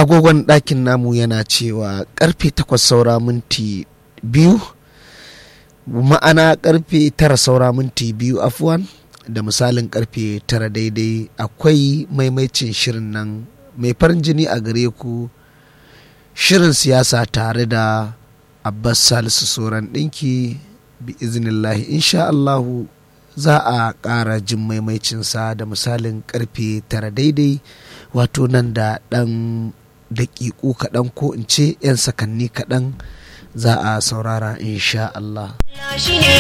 agogon ɗakin namu yana cewa karfe takwas saura minti biyu ma'ana karfe tara saura minti biyu afuwan da misalin karfe tara daidai akwai maimaicin shirin nan mai farin jini a gare ku shirin siyasa tare da abbas salisu soran ɗinki bi iznillahi insha allahu za a ƙara jin maimaicinsa da misalin karfe tara daidai wato nan da ɗan daƙiƙu kaɗan ko in ce 'yan sakanni kaɗan za a saurara insha Allah.